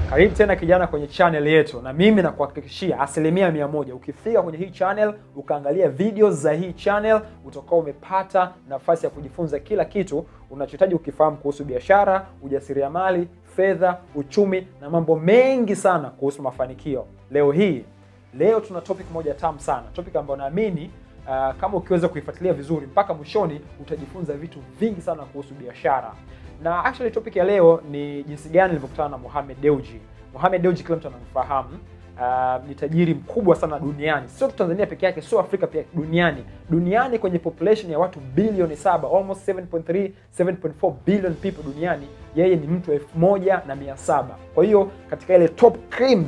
Karibu tena kijana kwenye channel yetu, na mimi nakuhakikishia asilimia mia moja ukifika kwenye hii channel ukaangalia videos za hii channel utakuwa umepata nafasi ya kujifunza kila kitu unachohitaji ukifahamu kuhusu biashara, ujasiriamali, fedha, uchumi na mambo mengi sana kuhusu mafanikio. Leo hii leo tuna topic moja tamu sana, topic ambayo naamini uh, kama ukiweza kuifuatilia vizuri mpaka mwishoni utajifunza vitu vingi sana kuhusu biashara na actually topic ya leo ni jinsi gani nilivyokutana na Mohamed Dewji. Mohamed Dewji kila mtu anamfahamu. Uh, ni tajiri mkubwa sana duniani, sio tu Tanzania peke yake, sio Afrika pia, duniani. Duniani kwenye population ya watu bilioni saba, almost 7.3 7.4 billion people duniani, yeye ni mtu elfu moja na mia saba. Kwa hiyo katika ile top cream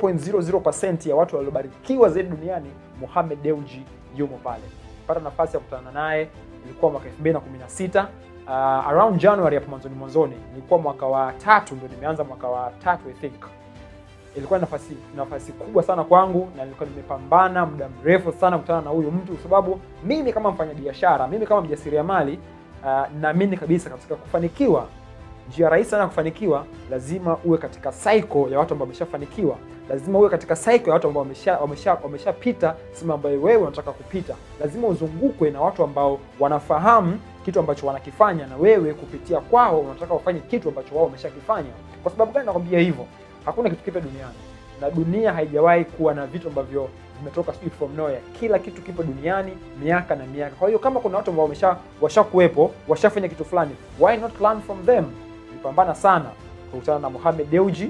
0.00% ya watu waliobarikiwa zaidi duniani, Mohamed Dewji yumo pale. Pata nafasi ya kukutana naye, ilikuwa mwaka 2016 uh, around January hapo mwanzoni mwanzoni, nilikuwa mwaka wa tatu, ndio nimeanza mwaka wa tatu I think. Ilikuwa nafasi nafasi kubwa sana kwangu, na nilikuwa nimepambana muda mrefu sana kukutana na huyu mtu, kwa sababu mimi kama mfanyabiashara, mimi kama mjasiriamali uh, naamini kabisa katika kufanikiwa. Njia rahisi sana ya kufanikiwa, lazima uwe katika cycle ya watu ambao wameshafanikiwa lazima uwe katika cycle ya watu ambao wamesha wamesha wameshapita sehemu ambayo wewe unataka kupita. Lazima uzungukwe na watu ambao wanafahamu kitu ambacho wanakifanya, na wewe kupitia kwao unataka ufanye kitu ambacho wao wameshakifanya. Kwa sababu gani nakwambia hivyo? Hakuna kitu kipya duniani, na dunia haijawahi kuwa na vitu ambavyo vimetoka sijui from nowhere. Kila kitu kipo duniani miaka na miaka. Kwa hiyo kama kuna watu ambao wamesha washakuwepo washafanya kitu fulani, why not learn from them? Nilipambana sana kukutana na Mohamed Dewji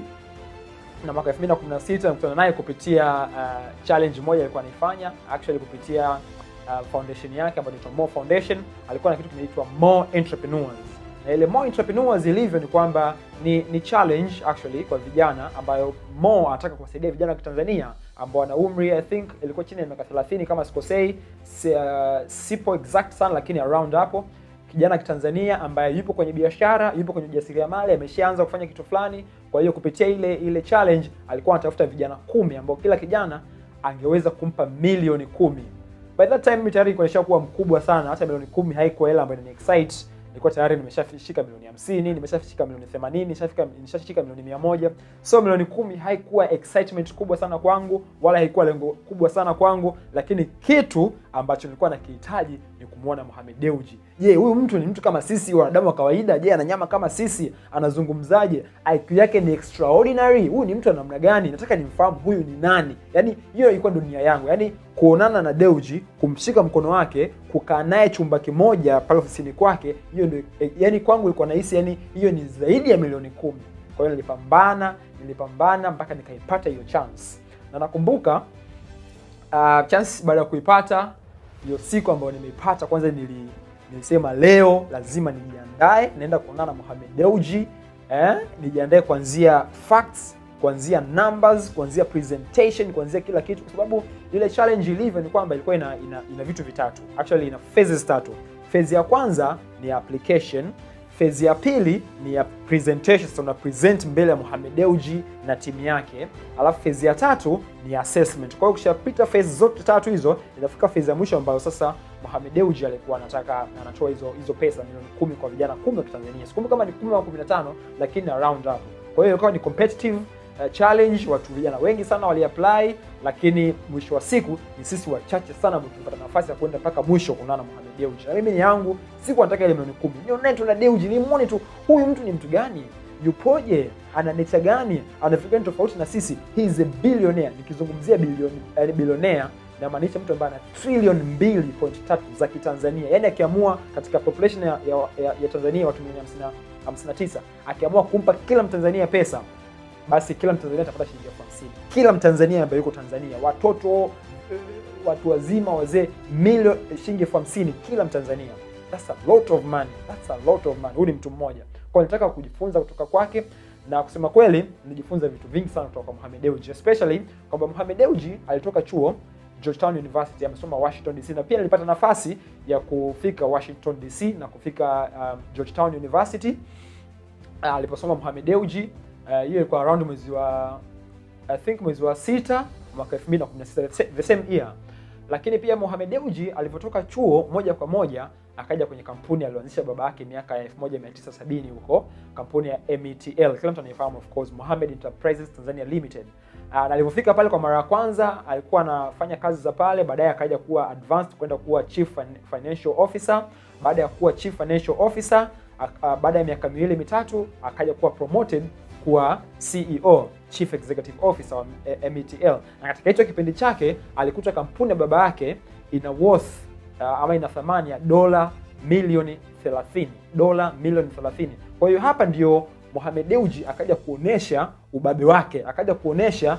na mwaka 2016 nikutana naye kupitia uh, challenge moja alikuwa anaifanya actually kupitia uh, foundation yake ambayo inaitwa More Foundation. Alikuwa na kitu kinaitwa More Entrepreneurs, na ile More Entrepreneurs ilivyo ni kwamba ni, ni challenge actually kwa vijana ambayo More anataka kuwasaidia vijana wa Kitanzania ambao wana umri I think ilikuwa chini ya miaka 30 kama sikosei, si, uh, sipo exact sana lakini around hapo kijana kitanzania ambaye yupo kwenye biashara, yupo kwenye ujasiriamali, ameshaanza kufanya kitu fulani. Kwa hiyo kupitia ile ile challenge alikuwa anatafuta vijana kumi ambao kila kijana angeweza kumpa milioni kumi. By that time mimi tayari nilikuwa nishakuwa mkubwa sana, hata milioni kumi haikuwa hela ambayo ni excite. Nilikuwa tayari nimeshafika milioni 50, nimeshafika milioni 80, nishafika nishafika milioni 100. So milioni kumi haikuwa excitement kubwa sana kwangu, wala haikuwa lengo kubwa sana kwangu, lakini kitu ambacho nilikuwa nakihitaji ni kumwona Mohamed Dewji. Je, huyu mtu ni mtu kama sisi wanadamu wa kawaida? Je, ana nyama kama sisi? Anazungumzaje? IQ yake ni extraordinary? Huyu ni mtu wa namna gani? Nataka nimfahamu huyu ni nani. Yaani hiyo ilikuwa dunia yangu. Yaani kuonana na Dewji, kumshika mkono wake, kukaa naye chumba kimoja pale ofisini kwake, hiyo ndio yani kwangu ilikuwa nahisi yani hiyo ni zaidi ya milioni kumi. Kwa hiyo nilipambana, nilipambana mpaka nikaipata hiyo chance. Na nakumbuka uh, chance baada ya kuipata hiyo siku ambayo nimeipata, kwanza nili, nilisema leo lazima nijiandae, naenda kuonana na Mohamed Dewji eh, nijiandae kuanzia facts, kuanzia numbers, kuanzia presentation, kuanzia kila kitu, kwa sababu ile challenge ilivyo ni kwamba ilikuwa ina, ina, ina vitu vitatu actually, ina phases tatu. Phase ya kwanza ni application Phase ya pili ni ya presentation, sasa una present mbele ya Mohamed Dewji na timu yake, alafu phase ya tatu ni assessment. Kwa hiyo ukishapita phase zote tatu hizo, inafika phase ya mwisho ambayo sasa Mohamed Dewji alikuwa anataka anatoa hizo hizo pesa milioni kumi kwa vijana kumi wa Kitanzania. Sikumbuki kama ni 10 au 15, lakini around hapo. Kwa hiyo ilikuwa ni competitive uh, challenge, watu vijana wengi sana waliapply, lakini mwisho wa siku ni sisi wachache sana ambao tulipata nafasi ya kwenda mpaka mwisho kuonana na Mohamed Dewji. Na mimi ni yangu, siku nataka ile milioni kumi. Nione tu na Dewji, nimuone tu huyu mtu ni mtu gani? Yupoje? Ana nature gani? Ana vitu gani tofauti na sisi? He is a billionaire. Nikizungumzia bilioni eh, billionaire namaanisha mtu ambaye ana trilioni mbili point tatu za Kitanzania. Yaani akiamua katika population ya, ya, ya, ya Tanzania watu milioni 59 akiamua kumpa kila Mtanzania pesa basi kila Mtanzania atapata shilingi elfu hamsini. Kila Mtanzania ambaye yuko Tanzania, watoto, watu wazima, wazee, milioni shilingi elfu hamsini kila Mtanzania. That's a lot of money. That's a lot of money. Huyu ni mtu mmoja. Kwa hiyo nataka kujifunza kutoka kwake na kusema kweli nijifunza vitu vingi sana kutoka kwa Mohamed Dewji, especially kwamba Mohamed Dewji alitoka chuo Georgetown University, amesoma Washington DC, na pia nilipata nafasi ya kufika Washington DC na kufika um, Georgetown University uh, aliposoma Mohamed Dewji hiyo uh, ilikuwa around mwezi wa I think mwezi wa sita mwaka 2016 the same year. Lakini pia Mohamed Dewji alivyotoka chuo moja kwa moja akaja kwenye kampuni aliyoanzisha baba yake miaka ya 1970 huko, kampuni ya METL, kila mtu anaifahamu of course, Mohammed Enterprises Tanzania Limited. Uh, na alivyofika pale kwa mara ya kwanza alikuwa anafanya kazi za pale, baadaye akaja kuwa advanced kwenda kuwa chief financial officer. Baada ya kuwa chief financial officer, uh, baada ya miaka miwili mitatu akaja kuwa promoted kuwa CEO, chief executive officer wa METL, na katika hicho kipindi chake alikuta kampuni ya baba yake ina worth uh, ama ina thamani ya dola milioni 30, dola milioni 30. Kwa hiyo hapa ndio Mohamed Dewji akaja kuonesha ubabe wake, akaja kuonesha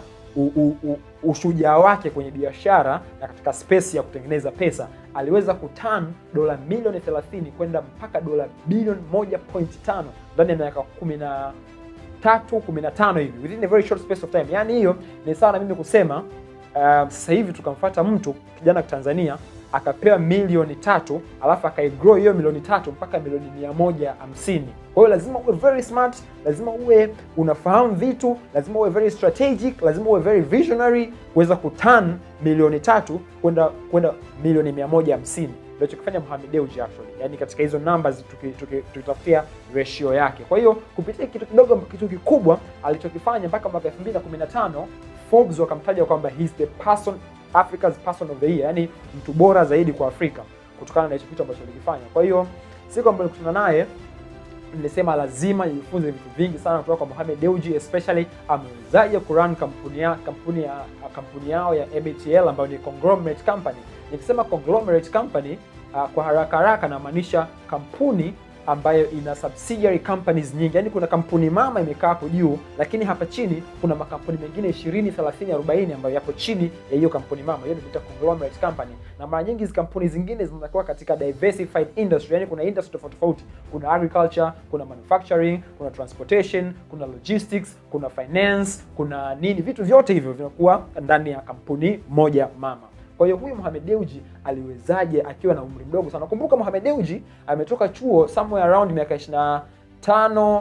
ushujaa wake kwenye biashara na katika space ya kutengeneza pesa. Aliweza kuturn dola milioni 30 kwenda mpaka dola bilioni 1.5 ndani ya miaka 10 tatu 15 hivi within a very short space of time. Yaani hiyo ni sawa na mimi kusema uh, sasa hivi tukamfuata mtu kijana wa Tanzania akapewa milioni tatu alafu akaigrow hiyo milioni tatu mpaka milioni mia moja hamsini. Kwa hiyo lazima uwe very smart, lazima uwe unafahamu vitu, lazima uwe very strategic, lazima uwe very visionary kuweza kuturn milioni tatu kwenda kwenda milioni mia moja hamsini ndio chokifanya Mohamed Dewji actually, yani katika hizo numbers tukitafutia tuki, ratio yake. Kwa hiyo kupitia kitu kidogo kitu kikubwa alichokifanya mpaka mwaka 2015 Forbes wakamtaja kwamba he's the person Africa's person of the year, yani mtu bora zaidi kwa Afrika kutokana na hicho kitu ambacho alikifanya. Kwa hiyo siku ambayo nilikutana naye nilisema lazima nijifunze vitu vingi sana kutoka kwa Mohamed Dewji, especially amewezaje kurun kampuni ya kampuni ya kampuni yao ya METL ambayo ni conglomerate company. Nikisema conglomerate company uh, kwa haraka haraka namaanisha kampuni ambayo ina subsidiary companies nyingi, yaani kuna kampuni mama imekaa hapo juu, lakini hapa chini kuna makampuni mengine 20, 30, 40 ambayo yapo chini ya hiyo kampuni mama. Hiyo inaitwa conglomerate company, na mara nyingi hizi kampuni zingine zinakuwa katika diversified industry, yaani kuna industry tofauti tofauti. Kuna agriculture, kuna manufacturing, kuna transportation, kuna logistics, kuna finance, kuna nini, vitu vyote hivyo vinakuwa ndani ya kampuni moja mama. Kwa hiyo huyu Mohamed Dewji aliwezaje akiwa na umri mdogo sana? Kumbuka Mohamed Dewji ametoka chuo somewhere around miaka 25 25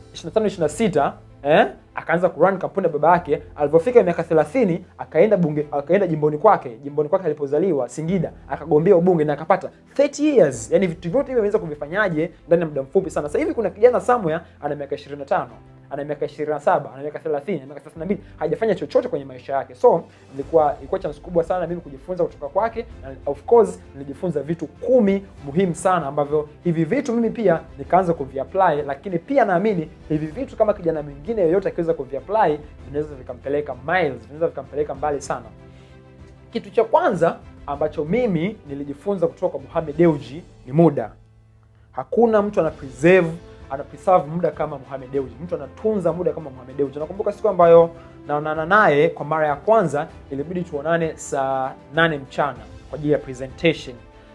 26 eh, akaanza kurun kampuni ya baba yake. Alipofika miaka 30 akaenda bunge, akaenda jimboni kwake, jimboni kwake alipozaliwa Singida, akagombea ubunge na akapata 30 years. Yani vitu vyote hivyo ameweza kuvifanyaje ndani ya muda mfupi sana. Sasa hivi kuna kijana somewhere ana miaka 25 ana miaka 27, ana miaka 30, ana miaka 32, hajafanya chochote kwenye maisha yake. So ilikuwa ilikuwa chance kubwa sana mimi kujifunza kutoka kwake, na of course nilijifunza vitu kumi muhimu sana ambavyo hivi vitu mimi pia nikaanza kuviapply, lakini pia naamini hivi vitu kama kijana mwingine yoyote akiweza kuviapply vinaweza vikampeleka miles, vinaweza vikampeleka mbali sana. Kitu cha kwanza ambacho mimi nilijifunza kutoka kwa Mohamed Dewji ni muda. Hakuna mtu ana preserve ana preserve muda kama Mohamed Dewji. Mtu anatunza muda kama Mohamed Dewji. Nakumbuka siku ambayo naonana naye kwa mara ya kwanza, ilibidi tuonane saa nane mchana kwa ajili ya presentation,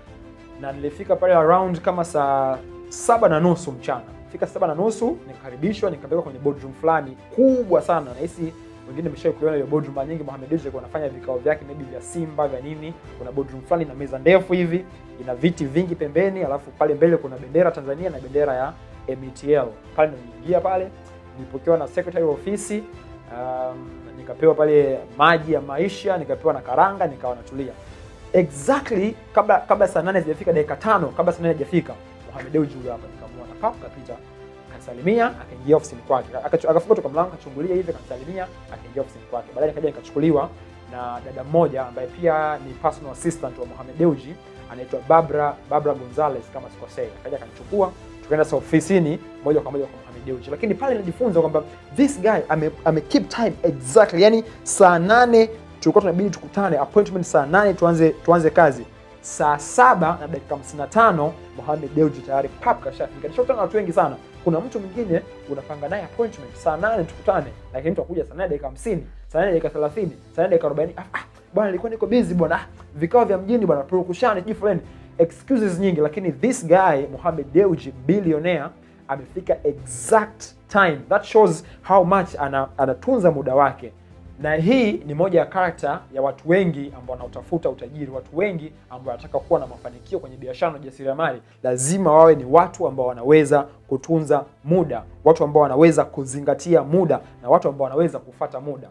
na nilifika pale around kama saa saba na nusu mchana. Fika saba na nusu nikakaribishwa, nikapelekwa kwenye boardroom fulani kubwa sana. Nahisi wengine mmeshawahi kuiona hiyo boardroom. Mara nyingi Mohamed Dewji alikuwa anafanya vikao vyake maybe vya Simba vya nini. Kuna boardroom fulani na meza ndefu hivi, ina viti vingi pembeni, alafu pale mbele kuna bendera Tanzania na bendera ya METL. Pale niliingia pale, nilipokewa na secretary wa ofisi um, nikapewa pale maji ya maisha, nikapewa na karanga, nikawa natulia. Exactly kabla kabla saa nane zijafika, dakika tano kabla saa nane hajafika, Mohamed Dewji huyo hapa, nikamwona pap, kapita akasalimia, akaingia ofisini kwake, akafunga toka mlango, akachungulia hivi, akasalimia, akaingia ofisini kwake. Baadaye nikaja nikachukuliwa na dada mmoja ambaye pia ni personal assistant wa Mohamed Dewji, anaitwa Barbara Barbara Gonzalez kama sikosei, akaja akanichukua tukaenda sa ofisini moja kwa moja kwa Mohamed Dewji, lakini pale nilijifunza kwamba this guy ame, ame keep time exactly, yani saa nane tulikuwa tunabidi tukutane appointment saa nane tuanze tuanze kazi saa saba na dakika 55 Mohamed Dewji tayari pap kashafika. Nishakutana na watu wengi sana. Kuna mtu mwingine unapanga naye appointment saa nane tukutane, lakini mtu akuja saa nane dakika 50, saa nane dakika 30, saa nane dakika 40. Ah, ah, bwana nilikuwa niko busy bwana, ah, vikao vya mjini bwana, purukushani sijui fulani excuses nyingi, lakini this guy Mohamed Dewji billionaire amefika exact time. That shows how much ana, anatunza muda wake, na hii ni moja ya karakta ya watu wengi ambao wanaotafuta utajiri. Watu wengi ambao wanataka kuwa na mafanikio kwenye biashara na ujasiriamali lazima wawe ni watu ambao wanaweza kutunza muda, watu ambao wanaweza kuzingatia muda na watu ambao wanaweza kufata muda.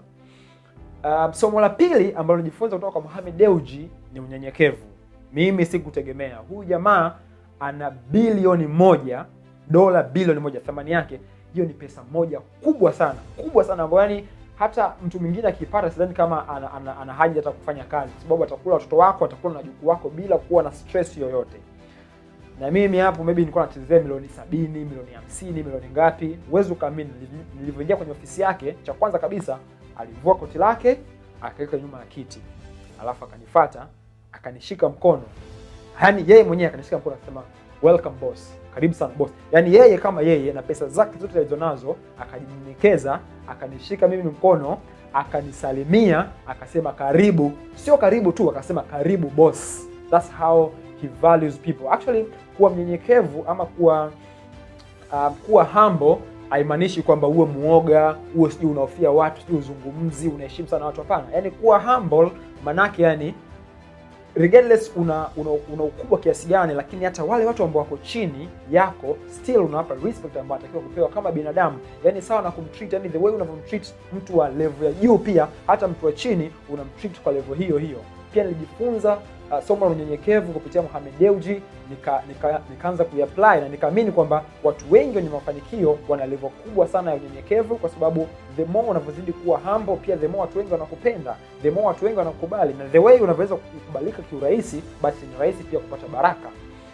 Uh, somo la pili ambalo nijifunza kutoka kwa Mohamed Dewji ni unyenyekevu. Mimi sikutegemea huyu jamaa ana bilioni moja dola bilioni moja thamani yake hiyo ni pesa moja kubwa sana kubwa sana ambayo yani hata mtu mwingine akipata sidhani kama ana, ana, ana haja hata kufanya kazi kwa sababu atakula watoto wako atakula na wajukuu wako bila kuwa na stress yoyote na mimi hapo maybe nilikuwa nachezea milioni sabini milioni hamsini milioni ngapi huwezi ukaamini nili- nilivyoingia kwenye ofisi yake cha kwanza kabisa alivua koti lake akaweka nyuma ya kiti alafu akanifata akanishika mkono yaani yeye mwenyewe akanishika mkono akasema welcome boss karibu sana boss yaani yeye kama yeye na pesa zake zote alizonazo akajinyenyekeza akanishika mimi mkono akanisalimia akasema karibu sio karibu tu akasema karibu boss that's how he values people actually kuwa mnyenyekevu ama kuwa uh, kuwa humble haimaanishi kwamba uwe muoga uwe sijui unaofia watu sijui uzungumzi unaheshimu sana watu hapana yaani kuwa humble manake yani regardless una, una, una ukubwa kiasi gani lakini hata wale watu ambao wako chini yako still unawapa respect ambayo anatakiwa kupewa kama binadamu yani sawa na kumtreat yani the way unavyomtreat mtu wa level ya juu pia hata mtu wa chini unamtreat kwa level hiyo hiyo pia nilijifunza uh, somo la unyenyekevu kupitia Mohamed Dewji nika, nika, nikaanza kuiapply na nikaamini kwamba watu wengi wenye mafanikio wana level kubwa sana ya unyenyekevu kwa sababu the more unavyozidi kuwa humble pia the more watu wengi wanakupenda the more watu wengi wanakubali na the way unavyoweza kukubalika kiurahisi basi ni rahisi pia kupata baraka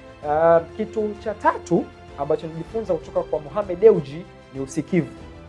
uh, kitu cha tatu ambacho nilijifunza kutoka kwa Mohamed Dewji ni usikivu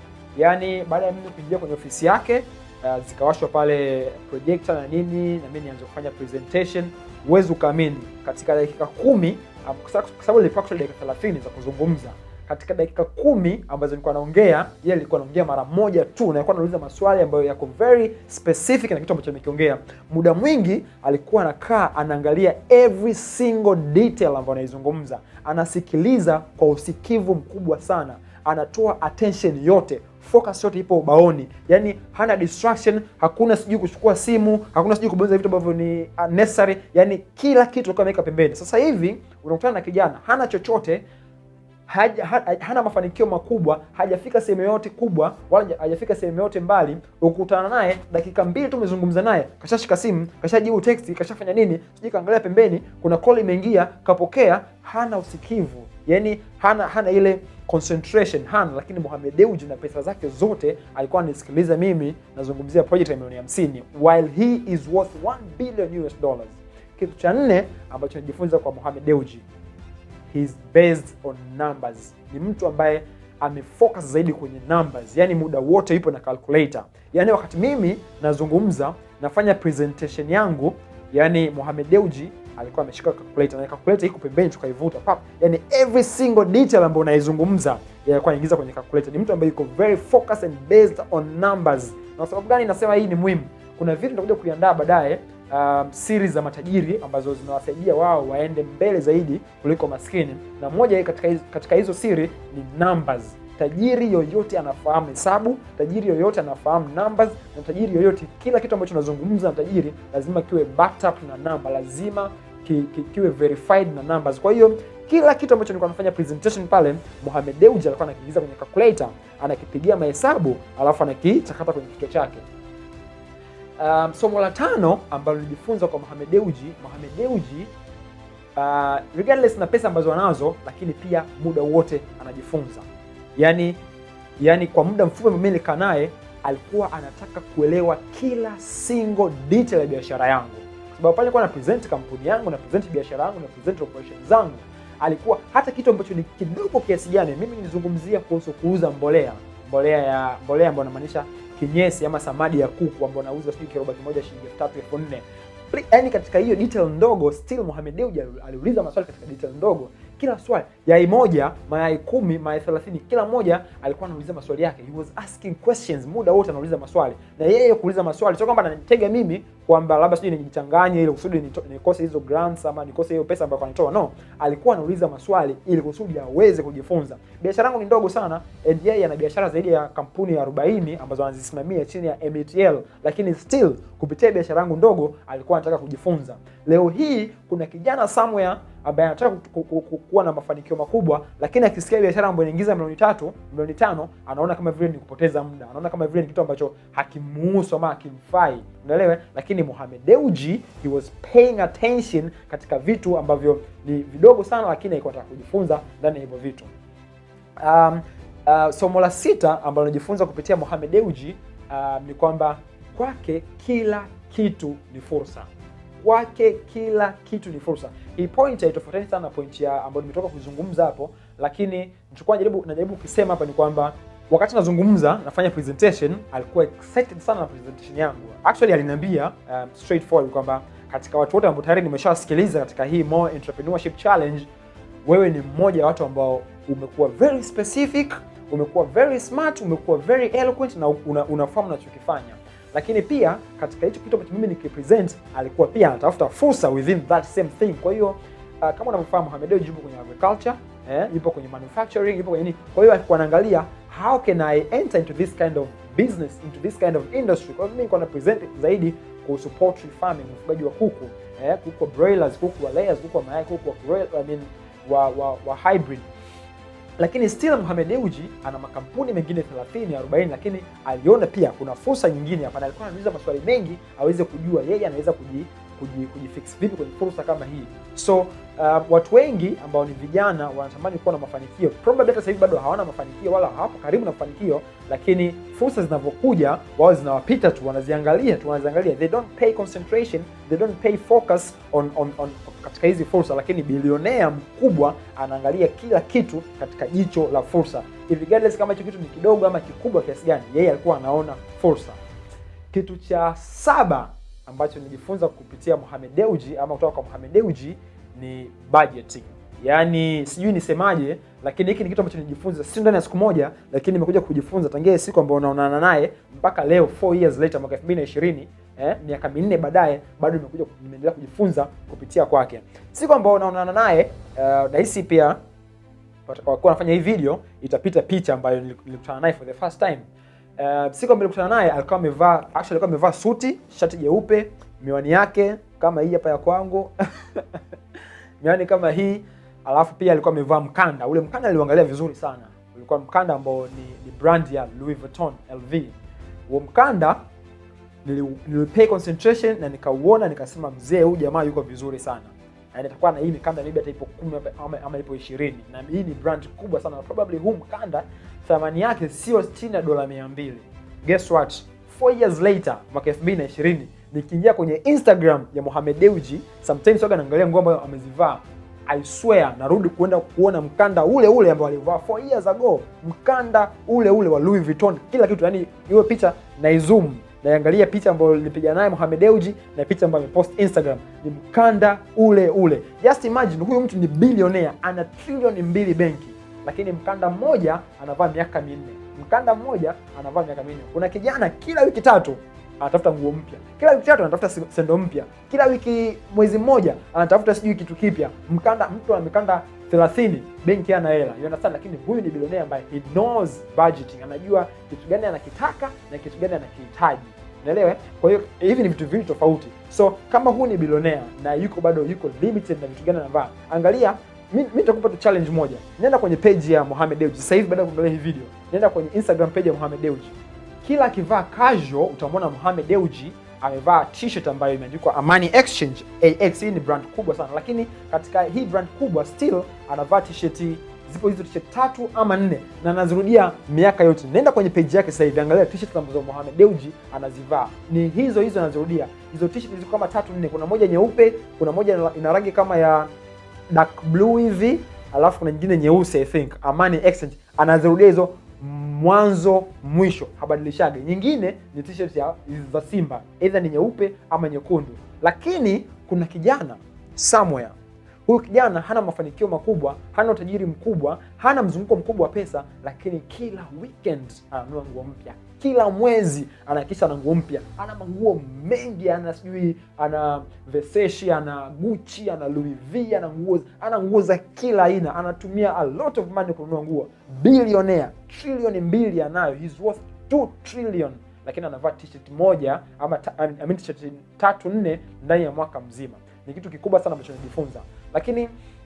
yaani baada ya mimi kuingia kwenye ofisi yake uh, zikawashwa pale projector na nini na mimi nianze kufanya presentation huwezi ukaamini katika dakika kumi um, kwa sababu- kwa sababu nilipewa actually dakika 30 za kuzungumza katika dakika kumi ambazo nilikuwa naongea yeye alikuwa anaongea mara moja tu na alikuwa anauliza maswali ambayo yako very specific na kitu ambacho amekiongea muda mwingi alikuwa anakaa anaangalia every single detail ambayo anaizungumza anasikiliza kwa usikivu mkubwa sana anatoa attention yote focus yote ipo ubaoni yani hana distraction hakuna sijui kuchukua simu hakuna sijui kubonyeza vitu ambavyo ni unnecessary yani kila kitu alikuwa ameweka pembeni sasa hivi unakutana na kijana hana chochote haja, ha, hana mafanikio makubwa hajafika sehemu yoyote kubwa wala haja- hajafika sehemu yoyote mbali ukutana naye dakika mbili tu umezungumza naye kashashika simu kashajibu text kashafanya nini sijui kaangalia pembeni kuna call imeingia kapokea hana usikivu yani hana hana ile concentration hana lakini Mohamed Dewji na pesa zake zote alikuwa anisikiliza mimi nazungumzia project ya milioni 50 while he is worth 1 billion US dollars kitu cha nne ambacho najifunza kwa Mohamed Dewji he's based on numbers ni mtu ambaye amefocus zaidi kwenye numbers yani muda wote yupo na calculator yani wakati mimi nazungumza nafanya presentation yangu yani Mohamed Dewji alikuwa ameshika calculator na calculator iko pembeni tukaivuta pap yani every single detail ambayo unaizungumza yeye alikuwa anaingiza kwenye calculator ni mtu ambaye yuko very focused and based on numbers na kwa sababu gani nasema hii ni muhimu kuna vitu nitakuja kuiandaa baadaye um, series za matajiri ambazo zinawasaidia wao waende mbele zaidi kuliko maskini na moja katika hizo, katika hizo siri ni numbers tajiri yoyote anafahamu hesabu tajiri yoyote anafahamu numbers na tajiri yoyote kila kitu ambacho unazungumza na tajiri lazima kiwe backed up na namba lazima ki, ki, kiwe verified na numbers kwa hiyo kila kitu ambacho nilikuwa nafanya presentation pale Mohamed Dewji alikuwa anakiingiza kwenye calculator anakipigia mahesabu alafu anakichakata kwenye kichwa chake um, somo la tano ambalo nilijifunza kwa Mohamed Dewji Mohamed Dewji uh, regardless na pesa ambazo anazo lakini pia muda wote anajifunza yani yani kwa muda mfupi ambao mimi nilikaa naye alikuwa anataka kuelewa kila single detail ya biashara yangu kwa sababu pale nilikuwa na present kampuni yangu na present biashara yangu na present operations zangu alikuwa hata kitu ambacho ni kidogo kiasi gani mimi nilizungumzia kuhusu kuuza mbolea mbolea ya mbolea ambayo namaanisha kinyesi ama samadi ya kuku ambao nauza sijui kiroba kimoja shilingi elfu tatu elfu nne yaani katika hiyo detail ndogo still Mohamed Dewji aliuliza maswali katika detail ndogo kila swali yai moja mayai kumi mayai thelathini kila moja alikuwa anauliza maswali yake he was asking questions muda wote anauliza maswali na yeye kuuliza maswali sio kwamba ananitega mimi kwamba labda sijui nijichanganye ili kusudi nito- nikose hizo grants ama nikose hiyo pesa ambayo anatoa no alikuwa anauliza maswali ili kusudi aweze kujifunza biashara yangu ni ndogo sana and yeye ana biashara zaidi ya kampuni ya 40 ambazo anazisimamia chini ya MTL lakini still kupitia biashara yangu ndogo alikuwa anataka kujifunza leo hii kuna kijana somewhere ambaye anataka ku- ku- ku- kuwa na mafanikio makubwa, lakini akisikia biashara ambayo inaingiza milioni tatu, milioni tano, anaona kama vile ni kupoteza muda, anaona kama vile ni kitu ambacho hakimuhusu ama hakimfai, unaelewa? Lakini Mohamed Dewji he was paying attention katika vitu ambavyo ni vidogo sana, lakini alikuwa anataka kujifunza ndani ya hivyo vitu. Um, uh, somo la sita ambalo najifunza kupitia Mohamed Dewji um, ni kwamba kwake kila kitu ni fursa. Kwake kila kitu ni fursa. Hii point haitofautiani sana na point ya ambayo nimetoka kuzungumza hapo, lakini nilichokuwa najaribu najaribu kusema hapa ni kwamba wakati nazungumza nafanya presentation, alikuwa excited sana na presentation yangu. Actually aliniambia um, straightforward kwamba katika watu wote ambao tayari nimeshawasikiliza katika hii More Entrepreneurship Challenge wewe ni mmoja wa watu ambao umekuwa very specific, umekuwa very smart, umekuwa very eloquent na una, unafahamu unachokifanya. Lakini pia katika hicho kitu ambacho mimi nikipresent, alikuwa pia anatafuta fursa within that same thing. Kwa hiyo uh, kama unavyofahamu Mohamed Dewji yupo kwenye agriculture, eh, yupo kwenye manufacturing, yupo kwenye nini. Kwa hiyo alikuwa anaangalia how can I enter into this kind of business, into this kind of industry. Kwa hiyo mimi nilikuwa na present zaidi kuhusu poultry farming, ufugaji wa kuku, eh, kuku wa broilers, kuku wa layers, kuku wa mayai, kuku wa broil, I mean wa, wa, wa hybrid lakini still Mohamed Dewji ana makampuni mengine 30 40, lakini aliona pia kuna fursa nyingine hapa, na alikuwa anauliza maswali mengi aweze kujua yeye anaweza kuji kuji- kujifix vipi kwenye fursa kama hii. So uh, watu wengi ambao ni vijana wanatamani kuwa na mafanikio, probably hata sasa hivi bado hawana mafanikio wala hawapo karibu na mafanikio, lakini fursa zinavyokuja wao zinawapita tu, wanaziangalia tu, wanaziangalia, they don't pay concentration, they don't pay focus on, on, on katika hizi fursa. Lakini bilionea mkubwa anaangalia kila kitu katika jicho la fursa, regardless kama hicho kitu ni kidogo ama kikubwa kiasi gani, yeye alikuwa anaona fursa. Kitu cha saba ambacho nilijifunza kupitia Mohamed Dewji ama kutoka kwa Mohamed Dewji ni budgeting. Yaani sijui nisemaje, lakini hiki ni kitu ambacho nilijifunza si ndani ya siku moja, lakini nimekuja kujifunza tangia siku ambayo naonana naye mpaka leo 4 years later mwaka 2020 eh, miaka minne baadaye bado nimekuja nimeendelea kujifunza kupitia kwake. Siku ambayo naonana naye uh, nahisi pia watakaokuwa wanafanya hii video itapita picha ambayo nilikutana naye for the first time. Uh, siku ambayo nilikutana naye alikuwa amevaa actually alikuwa amevaa suti, shati jeupe, miwani yake kama hii hapa ya kwangu. miwani kama hii, alafu pia alikuwa amevaa mkanda. Ule mkanda niliuangalia vizuri sana. Ulikuwa mkanda ambao ni, ni brand ya Louis Vuitton LV. Huo mkanda nili, nilipay concentration na nikauona nikasema, mzee huyu jamaa yuko vizuri sana yani atakuwa na hii mikanda maybe hata ipo kumi ama, ama ipo ishirini na hii ni brand kubwa sana probably huu mkanda thamani yake sio chini ya dola mia mbili guess what 4 years later mwaka 2020 nikiingia kwenye instagram ya Mohamed Dewji sometimes waga naangalia nguo ambayo amezivaa I swear narudi kuenda kuona mkanda ule ule ambao alivaa 4 years ago mkanda ule ule wa Louis Vuitton kila kitu yani hiyo picha naizoom naiangalia picha ambayo nilipiga naye Mohamed Dewji na picha ambayo amepost Instagram ni mkanda ule ule. Just imagine huyu mtu ni bilionea, ana trilioni mbili benki, lakini mkanda mmoja anavaa miaka minne. Mkanda mmoja anavaa miaka minne. Kuna kijana kila wiki tatu anatafuta nguo mpya, kila wiki tatu anatafuta sendo mpya, kila wiki mwezi mmoja anatafuta sijui kitu kipya. Mkanda mtu ana mikanda 30 benki ana hela you understand, lakini huyu ni bilionea ambaye he knows budgeting, anajua kitu gani anakitaka na kitu gani anakihitaji. Unaelewa? Kwa hiyo hivi ni vitu viwili tofauti. So kama huyu ni bilionea na yuko bado yuko limited na vitu gani anavaa, angalia mi mi nitakupa tu challenge moja. Nenda kwenye page ya Mohamed Dewji sasa hivi, baada ya kuangalia hii video, nenda kwenye Instagram page ya Mohamed Dewji. Kila akivaa casual utamwona Mohamed Dewji amevaa t-shirt ambayo imeandikwa Amani Exchange AX. Hii ni brand kubwa sana, lakini katika hii brand kubwa still anavaa t-shirt zipo hizo t-shirt tatu ama nne na anazirudia miaka yote. Nenda kwenye page yake sasa hivi, angalia t-shirt ambazo Mohamed Dewji anazivaa ni hizo hizo anazirudia. Hizo t-shirt ziko kama tatu nne, kuna moja nyeupe, kuna moja ina rangi kama ya dark blue hivi, alafu kuna nyingine nyeusi I think Amani Exchange, anazirudia hizo mwanzo mwisho, habadilishage. Nyingine ni t-shirt ya za Simba, either ni nyeupe ama nyekundu. Lakini kuna kijana somewhere huyu kijana hana mafanikio makubwa, hana utajiri mkubwa, hana mzunguko mkubwa wa pesa, lakini kila weekend ananunua nguo mpya, kila mwezi anahakikisha ana nguo mpya, ana manguo mengi, ana sijui, ana Versace, ana Gucci, ana Louis V, ana nguo, ana nguo za kila aina, anatumia a lot of money kununua nguo. Billionaire, trilioni mbili anayo, he's worth 2 trillion, lakini anavaa t-shirt moja ama ta, I mean, t-shirt tatu nne ndani ya mwaka mzima. Ni kitu kikubwa sana ambacho najifunza, lakini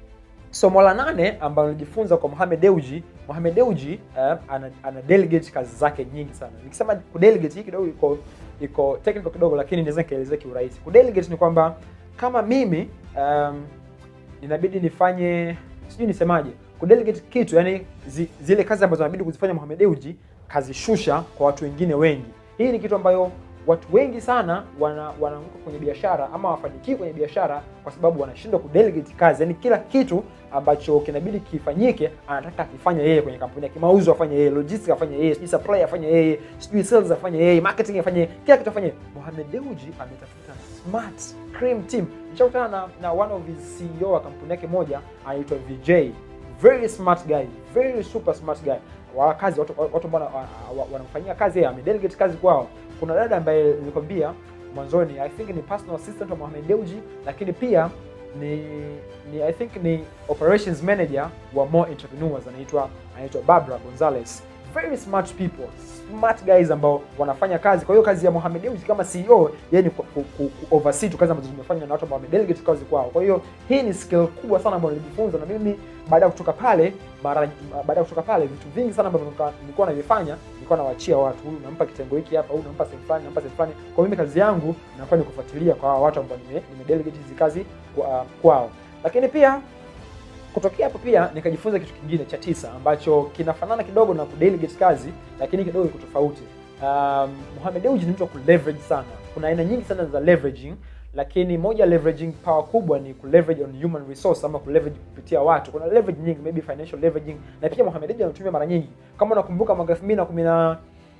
somo la nane ambalo nilijifunza kwa Mohamed Dewji Mohamed Dewji uh, ana, ana delegate kazi zake nyingi sana nikisema kudelegate hii kidogo iko iko technical kidogo lakini naweza nikaelezea kiurahisi kudelegate ni kwamba kama mimi um, inabidi nifanye sijui nisemaje kudelegate kitu yani zi, zile kazi ambazo inabidi kuzifanya Mohamed Dewji kazishusha kwa watu wengine wengi hii ni kitu ambayo watu wengi sana wana wanaanguka kwenye biashara ama wafanikiwi kwenye biashara kwa sababu wanashindwa kudelegate kazi yani kila kitu ambacho kinabidi kifanyike anataka akifanya yeye kwenye kampuni yake mauzo afanye yeye logistics afanye yeye sijui supply afanye yeye sijui sales afanye yeye marketing afanye yeye kila kitu afanye yeye Mohamed Dewji ametafuta smart cream team nishakutana na, na one of his CEO wa kampuni yake moja anaitwa VJ very smart guy very super smart guy wa kazi watu watu ambao wana- wa- wanamfanyia kazi yeye amedelegate kazi kwao kuna dada ambaye nilikwambia mwanzoni i think ni personal assistant wa Mohamed Dewji lakini pia ni ni i think ni operations manager wa More Entrepreneurs anaitwa anaitwa Barbara Gonzalez very smart people smart guys ambao wanafanya kazi kwa hiyo kazi ya Mohamed Dewji kama CEO yeye ni ku, ku, ku, ku oversee tu kazi ambazo zimefanywa na watu ambao wamedelegate kazi kwao kwa hiyo hii ni skill kubwa sana ambayo nilijifunza na mimi baada ya kutoka pale mara baada ya kutoka pale vitu vingi sana ambavyo nilikuwa- nilikuwa navifanya nilikuwa nawaachia watu huyu nampa kitengo hiki hapa huyu nampa sehemu fulani nampa sehemu fulani kwa mimi kazi yangu inakuwa ni kufuatilia kwa hawa watu ambao nime, nime delegate hizi kazi kwa, kwao lakini pia kutokea hapo pia nikajifunza kitu kingine cha tisa ambacho kinafanana kidogo na kudelegate kazi lakini kidogo iko tofauti um, Mohamed Dewji ni mtu wa kuleverage sana kuna aina nyingi sana za leveraging lakini moja ya leveraging power kubwa ni kuleverage on human resource ama kuleverage kupitia watu kuna leverage nyingi maybe financial leveraging na pia Mohamed Dewji anatumia mara nyingi kama unakumbuka mwaka 2010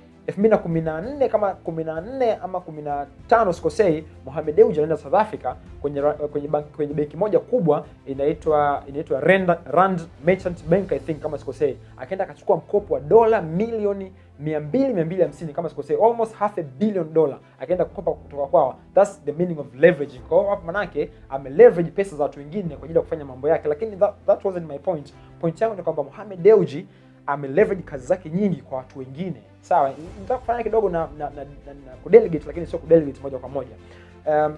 2014 kama 14 ama 15 sikosei Mohamed Dewji alienda South Africa kwenye ra- kwenye bank, kwenye benki moja kubwa inaitwa inaitwa Rand, Rand Merchant Bank I think kama sikosei akaenda akachukua mkopo wa dola milioni 200 250 kama sikosei almost half a billion dollar akaenda kukopa kutoka kwao that's the meaning of leveraging kwa hiyo hapo manake ame leverage pesa za watu wengine kwa ajili ya kufanya mambo yake lakini that, that wasn't my point point yangu ni kwamba Mohamed Dewji ameleverage kazi zake nyingi kwa watu wengine sawa nitaka kufanya kidogo na, na, na, na, na kudelegate lakini sio kudelegate moja kwa moja um,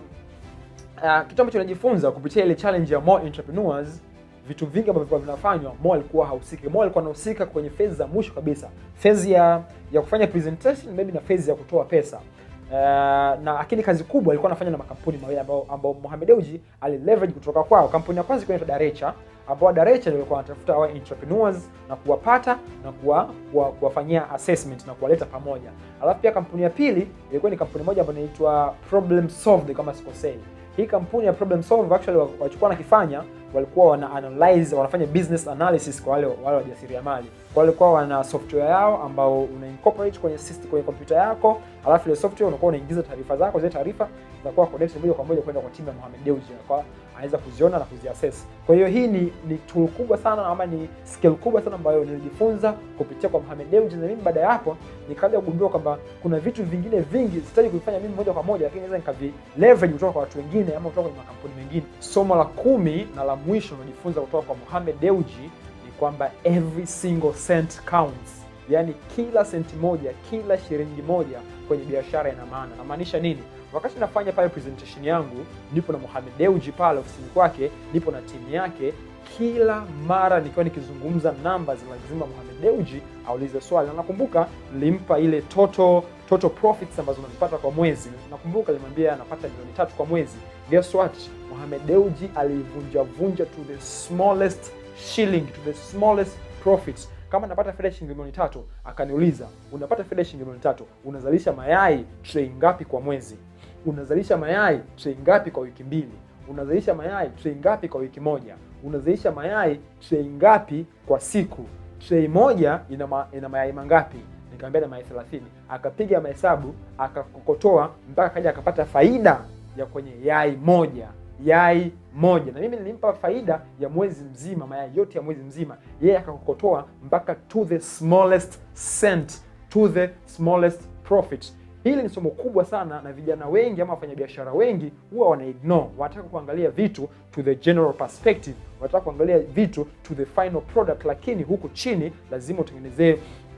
uh, kitu ambacho najifunza kupitia ile challenge ya more entrepreneurs vitu vingi ambavyo vilikuwa vinafanywa Mo alikuwa hahusiki. Mo alikuwa anahusika kwenye phase za mwisho kabisa, phase ya ya kufanya presentation maybe na phase ya kutoa pesa. Uh, na lakini kazi kubwa alikuwa anafanya na makampuni mawili ambao ambao Mohamed Dewji alileverage kutoka kwao. Kampuni ya kwanza ilikuwa inaitwa Darecha ambao Darecha ndio walikuwa wanatafuta hawa entrepreneurs na kuwapata na kuwa, kuwa, kuwafanyia assessment na kuwaleta pamoja. Alafu pia kampuni ya pili ilikuwa ni kampuni moja ambayo inaitwa Problem Solved kama sikosei. Hii kampuni ya Problem Solved actually walichokuwa wanakifanya walikuwa wana analyze wanafanya business analysis kwa wale wale wajasiriamali. Kwa walikuwa wana software yao ambao una incorporate kwenye system kwenye kompyuta yako, alafu ile software unakuwa unaingiza taarifa zako, zile taarifa zinakuwa connected moja kwa moja kwenda kwa timu ya Mohamed Dewji, kwa anaweza kuziona na kuziassess. Kwa hiyo hii ni ni tool kubwa sana ama ni skill kubwa sana ambayo nilijifunza kupitia kwa Mohamed Dewji, na mimi baada ya hapo nikaja kugundua kwamba kuna vitu vingine vingi sitaji kuvifanya mimi moja kwa moja, lakini naweza nikavi leverage kutoka kwa watu wengine ama kutoka kwenye makampuni mengine. Somo la kumi na la mwisho nilijifunza kutoka kwa Mohamed Dewji ni kwamba every single cent counts, yaani kila senti moja, kila shilingi moja kwenye biashara ina maana. Namaanisha nini? Wakati nafanya pale presentation yangu, nipo na Mohamed Dewji pale ofisini kwake, nipo na timu yake. Kila mara nikiwa nikizungumza numbers, lazima Mohamed Dewji aulize swali, na nakumbuka nilimpa ile total total profits ambazo unazipata kwa mwezi. Nakumbuka nilimwambia anapata milioni tatu kwa mwezi. Guess what? Mohamed Dewji alivunja vunja to the smallest shilling, to the smallest profits kama napata faida shilingi milioni tatu, akaniuliza unapata faida shilingi milioni tatu, unazalisha mayai tray ngapi kwa mwezi? Unazalisha mayai tray ngapi kwa wiki mbili? Unazalisha mayai tray ngapi kwa wiki moja? Unazalisha mayai tray ngapi kwa siku? Tray moja ina, ma, ina mayai mangapi? Nikamwambia na mayai 30. Akapiga mahesabu akakokotoa mpaka kaja akapata faida ya kwenye yai moja yai moja na mimi nilimpa faida ya mwezi mzima, mayai yote ya mwezi mzima, yeye akakokotoa mpaka to the smallest cent, to the smallest profit. Hili ni somo kubwa sana, na vijana wengi ama wafanyabiashara wengi huwa wana ignore, wanataka kuangalia vitu to the general perspective, wanataka kuangalia vitu to the final product, lakini huku chini lazima utengenezee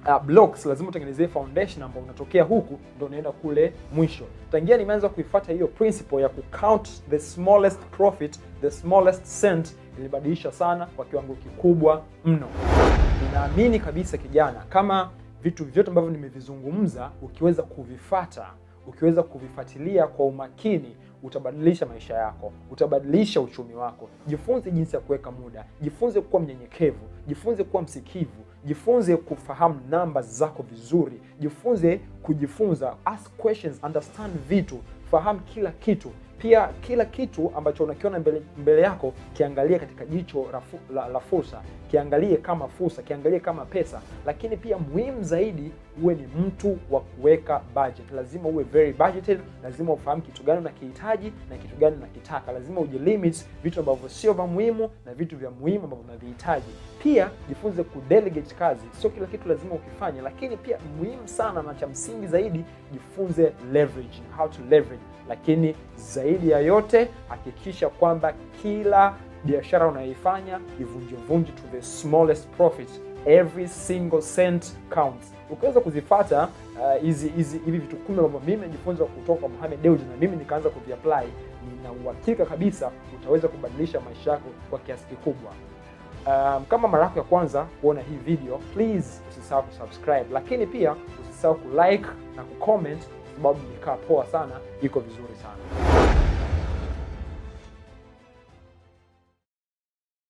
uh, blocks lazima utengenezee foundation ambayo unatokea huku ndo unaenda kule mwisho tangia nimeanza kuifuata hiyo principle ya kucount the smallest profit the smallest cent ilibadilisha sana kwa kiwango kikubwa mno ninaamini kabisa kijana kama vitu vyote ambavyo nimevizungumza ukiweza kuvifata ukiweza kuvifuatilia kwa umakini utabadilisha maisha yako utabadilisha uchumi wako jifunze jinsi ya kuweka muda jifunze kuwa mnyenyekevu jifunze kuwa msikivu jifunze kufahamu namba zako vizuri jifunze kujifunza ask questions understand vitu fahamu kila kitu pia kila kitu ambacho unakiona mbele, mbele yako kiangalie katika jicho la, fu- la, la fursa kiangalie kama fursa kiangalie kama pesa lakini pia muhimu zaidi uwe ni mtu wa kuweka budget lazima uwe very budgeted lazima ufahamu kitu gani unakihitaji na kitu gani unakitaka lazima ujilimit vitu ambavyo sio vya muhimu na vitu vya muhimu ambavyo unavihitaji pia jifunze kudelegate kazi sio kila kitu lazima ukifanye lakini pia muhimu sana na cha msingi zaidi jifunze leverage how to leverage lakini zaidi ya yote hakikisha kwamba kila biashara unayoifanya ivunjevunje to the smallest profit every single cent counts ukiweza kuzifata uh, hizi hizi hivi vitu kumi ambavyo mimi najifunza kutoka kwa Mohamed Dewji na mimi nikaanza kuviapply nina uhakika kabisa utaweza kubadilisha maisha yako kwa kiasi kikubwa um, kama mara yako ya kwanza kuona hii video please usisahau kusubscribe lakini pia usisahau kulike na kucomment kwa sababu imekaa poa sana iko vizuri sana